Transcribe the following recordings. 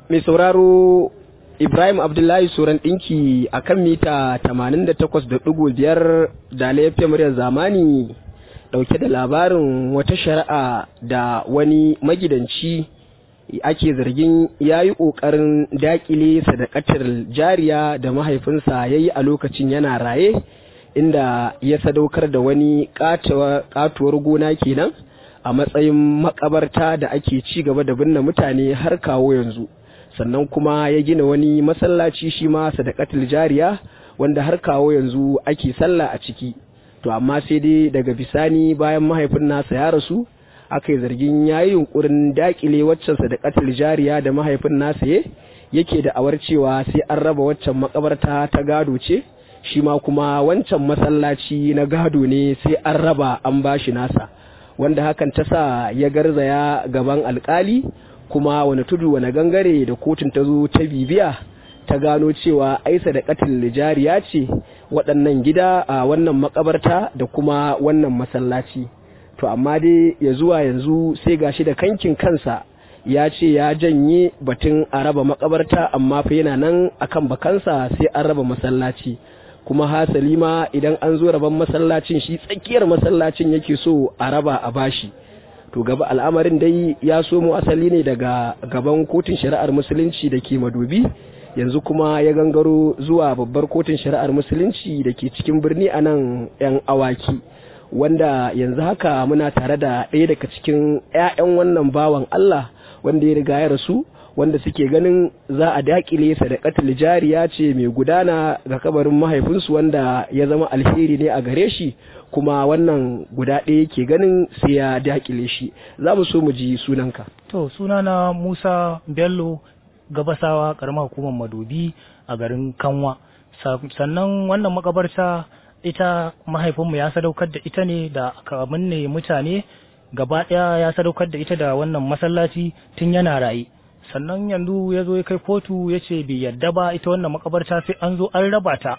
mai sauraro Ibrahim Abdullahi Suran ɗinki a kan mita 88.5 da laifin muryar zamani ɗauke da labarin wata shari'a da wani magidanci ake zargin ya yi ƙoƙarin daƙile sadakatar jariya da mahaifinsa ya yi a lokacin yana raye inda ya sadaukar da wani ƙatuwar gona kenan a matsayin makabarta da ake ci gaba da binne mutane har kawo yanzu. sannan kuma ya gina wani masallaci shi ma sadakatul jariya wanda har kawo yanzu ake sallah a ciki to amma sai dai daga bisani bayan mahaifin nasa ya rasu aka yi zargin ya yi yunkurin dakile waccan sadakatul jariya da mahaifin nasa ya yake da awar cewa sai an raba waccan makabarta ta gado ce shi ma kuma wancan masallaci na gado ne sai an raba an bashi nasa wanda hakan ta sa ya garzaya gaban alkali kuma wani tudu wani gangare da kotun ta zo ta bibiya ta gano cewa aisa da katil jariya ce waɗannan gida a wannan makabarta da kuma wannan masallaci to amma dai ya zuwa yanzu sai gashi da kankin kansa ya ce ya janye batun a raba makabarta amma fa yana nan akan bakansa sai an raba masallaci kuma hasali ma idan an zo raban masallacin shi tsakiyar masallacin yake so a raba a bashi to gaba al'amarin dai ya somo asali ne daga gaban kotun shari'ar musulunci da ke madobi yanzu kuma ya gangaro zuwa babbar kotun shari'ar musulunci da ke cikin birni a nan 'yan awaki wanda yanzu haka muna tare da ɗaya daga cikin 'ya'yan wannan bawan Allah wanda ya riga ya rasu wanda suke ganin za a dakile sadakatul jariya ce mai gudana ga kabarin mahaifinsu wanda ya zama alheri ne a gare shi kuma wannan guda ɗaya ke ganin sai ya dakile shi za mu so mu ji sunanka to sunana musa bello gabasawa karamar hukumar madobi a garin kanwa sannan wannan makabarta ita mahaifinmu ya sadaukar da ita ne da aka ne mutane gaba ɗaya ya sadaukar da ita da wannan masallaci tun yana raye sannan yanzu ya zo ya kai kotu ya ce bai yadda ba ita wannan makabarta sai an zo an raba ta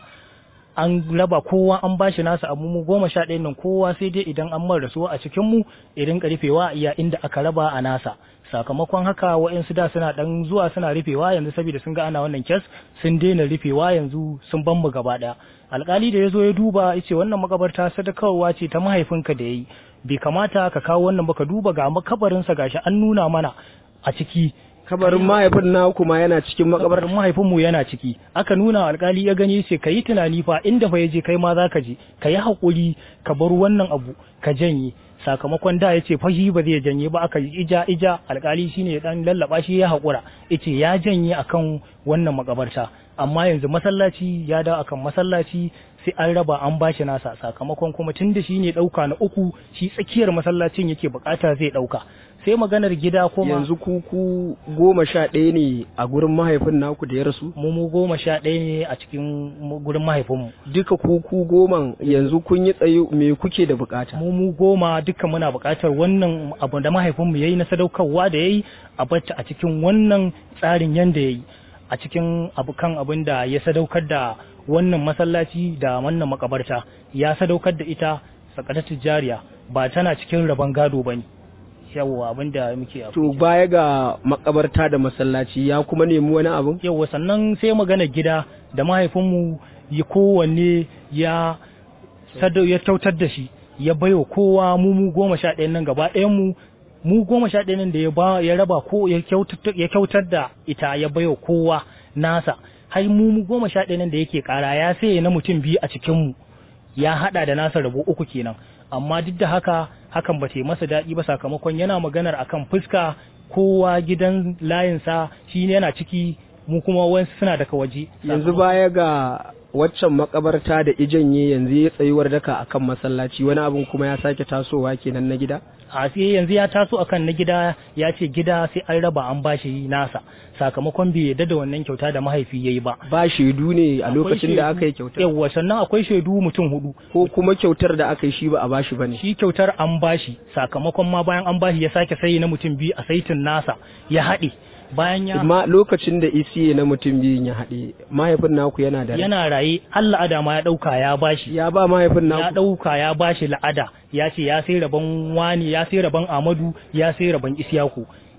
an raba kowa an bashi nasa abu mu goma sha ɗaya nan kowa sai dai idan an mara rasuwa a cikin mu idan ka rufewa iya inda aka raba a nasa sakamakon haka wa'yansu da suna dan zuwa suna rufewa yanzu saboda sun ga ana wannan kes sun daina rufewa yanzu sun ban mu gaba ɗaya alkali da ya zo ya duba ya ce wannan makabarta sadakarwa ce ta mahaifinka da ya yi bai kamata ka kawo wannan ba ka duba ga makabarinsa gashi an nuna mana a ciki kabarin mahaifin na kuma yana cikin makabarin mahaifinmu yana ciki aka nuna alkali ya gani ce ka yi tunani fa inda fa ya je kai ma za ka je ka yi haƙuri ka bar wannan abu ka janye sakamakon da ya ce fashi ba zai janye ba aka yi ija ija alkali shine ya dan lallaba shi ya haƙura yace ya janye akan wannan makabarta amma yanzu masallaci ya da akan masallaci sai an raba an bashi nasa sakamakon kuma tun da shi ne ɗauka na uku shi tsakiyar masallacin yake bukata zai ɗauka sai maganar gida kuma yanzu ku ku goma sha ɗaya ne a gurin mahaifin naku da ya rasu mu mu goma sha ɗaya ne a cikin gurin mahaifinmu duka ku ku goma yanzu kun yi tsaye me kuke da bukata mu mu goma duka muna bukatar wannan abu da mahaifinmu yayi na sadaukarwa da yayi a bata a cikin wannan tsarin yanda yayi a cikin abukan abin da ya sadaukar da wannan masallaci da wannan makabarta ya sadaukar da ita sakatatu jariya ba tana cikin rabon gado bane yawa abin da muke to baya ga makabarta da masallaci ya kuma nemi wani abu yawa sannan sai magana gida da mahaifinmu ya kowanne ya sadau ya kyautar da shi ya baiwa kowa mu mu goma sha ɗayan nan gaba ɗayan mu mu goma sha ɗaya nan da ya ba ya raba ko ya kyautar da ita ya baiwa kowa nasa har mu mu goma sha ɗaya nan da yake ƙara ya sai na mutum biyu a cikin mu ya haɗa da nasa rabo uku kenan amma duk da haka hakan ba ta masa daɗi ba sakamakon yana maganar akan fuska kowa gidan layinsa shi ne yana ciki mu kuma wasu suna daga waje yanzu baya ga waccan makabarta da ijanye yanzu ya tsayuwar daka akan masallaci wani abin kuma ya sake tasowa kenan na gida a sai yanzu ya taso akan na gida ya ce gida sai an raba an bashi nasa sakamakon bai yarda da wannan kyauta da mahaifi yayi ba ba shaidu ne a lokacin da aka yi kyautar yawa sannan akwai shaidu mutum hudu ko kuma kyautar da aka yi shi ba a bashi bane shi kyautar an bashi sakamakon ma bayan an bashi ya sake sayi na mutum biyu a saitin nasa ya haɗe bayan ya ma lokacin da isiye na mutum biyun ya haɗe mahaifin naku yana da yana raye har la'ada ma ya ɗauka ya bashi ya ba mahaifin naku ya ɗauka ya bashi la'ada ya ce ya sai rabon wani ya sai rabon amadu ya sai rabon isyaku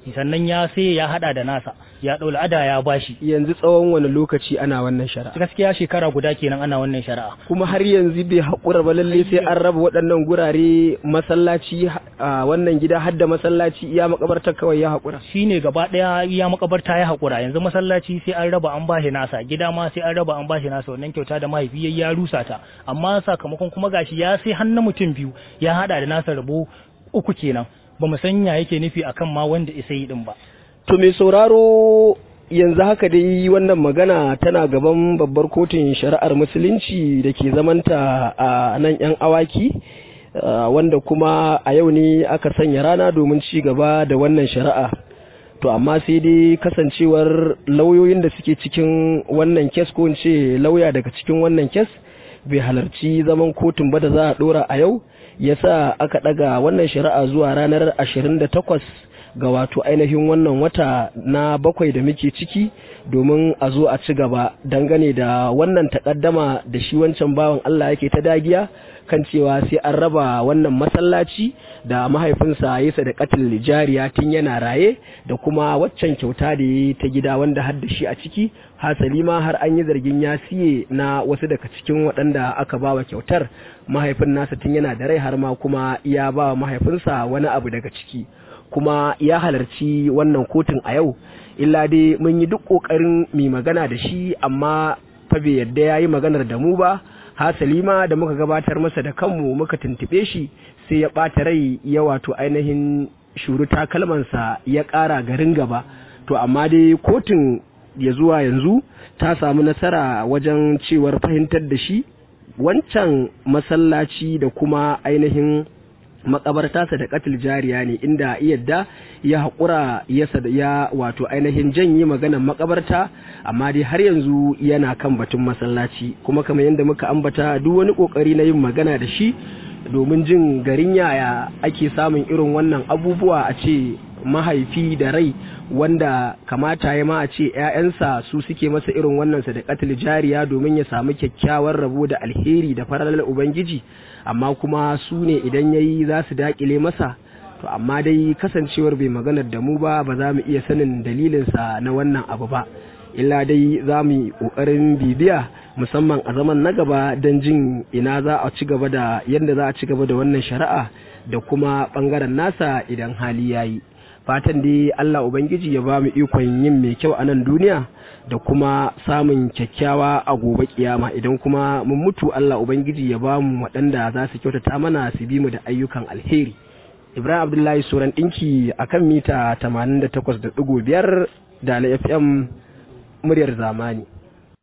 sannan ya sai ya hada da nasa ya ɗau la'ada ya bashi yanzu tsawon wani lokaci ana wannan shari'a gaskiya shekara guda kenan ana wannan shari'a kuma har yanzu bai haƙura ba lalle sai an raba waɗannan gurare masallaci a wannan gida har da masallaci iya makabartar kawai ya haƙura shine gaba ɗaya iya makabarta ya haƙura yanzu masallaci sai an raba an bashi nasa gida ma sai an raba an bashi nasa wannan kyauta da mahaifi ya rusa ta amma sakamakon kuma gashi ya sai hannun mutum biyu ya hada da nasa rabo uku kenan ba mu sanya yake nufi akan ma wanda isa yi din ba to mai sauraro yanzu haka dai wannan magana tana gaban babbar kotun shari'ar musulunci da ke zamanta a nan yan awaki wanda kuma a yau ne aka sanya rana domin ci gaba da wannan shari'a to amma sai dai kasancewar lauyoyin da suke cikin wannan kes ko ce lauya daga cikin wannan kes bai halarci zaman kotun ba da za a dora a yau yasa aka daga wannan shari'a zuwa ranar 28 ga wato ainihin wannan wata na bakwai da muke ciki domin a zo a ci gaba dangane da wannan takaddama da shi wancan bawan Allah yake ta dagiya kan cewa sai an raba wannan masallaci da mahaifinsa ya da katil jariya tun yana raye da kuma waccan kyauta da ya ta gida wanda har da shi a ciki hasali ma har an yi zargin ya siye na wasu daga cikin waɗanda aka bawa kyautar mahaifin nasa tun yana da rai har ma kuma ya ba mahaifinsa wani abu daga ciki kuma ya halarci wannan kotun a yau illa dai mun yi duk ƙoƙarin mai magana da shi amma fa bai yadda ya yi maganar da mu ba hasali ma da muka gabatar masa da kanmu muka tuntuɓe shi sai ya ɓata rai ya wato ainihin shuru takalmansa ya ƙara garin gaba to amma dai kotun ya zuwa yanzu ta samu nasara wajen cewar fahimtar da shi wancan masallaci da kuma ainihin makabarta sa da katil jariya ne inda yadda ya haƙura ya wato ainihin janye maganan makabarta amma dai har yanzu yana kan batun masallaci kuma kamar yadda muka ambata duk wani ƙoƙari na yin magana da shi domin jin garin yaya ake samun irin wannan abubuwa a ce mahaifi da rai wanda kamata ya ma a ce 'ya'yansa su suke masa irin wannan sadaqatul jariya domin ya samu kyakkyawar rabo da alheri da faralar ubangiji amma kuma su ne idan yayi za su dakile masa to amma dai kasancewar bai maganar da mu ba ba za mu iya sanin dalilinsa na wannan abu ba illa dai za mu yi ƙoƙarin bibiya musamman a zaman na gaba don jin ina za a ci gaba da yadda za a ci gaba da wannan shari'a da kuma ɓangaren nasa idan hali ya yi fatan dai Allah Ubangiji ya ba mu ikon yin mai kyau a nan duniya da kuma samun kyakkyawa a gobe kiyama idan kuma mun mutu Allah Ubangiji ya ba mu waɗanda za su kyautata mana su bi mu da ayyukan alheri Ibrahim Abdullahi Suran ɗinki a kan mita 88.5 da FM muryar zamani.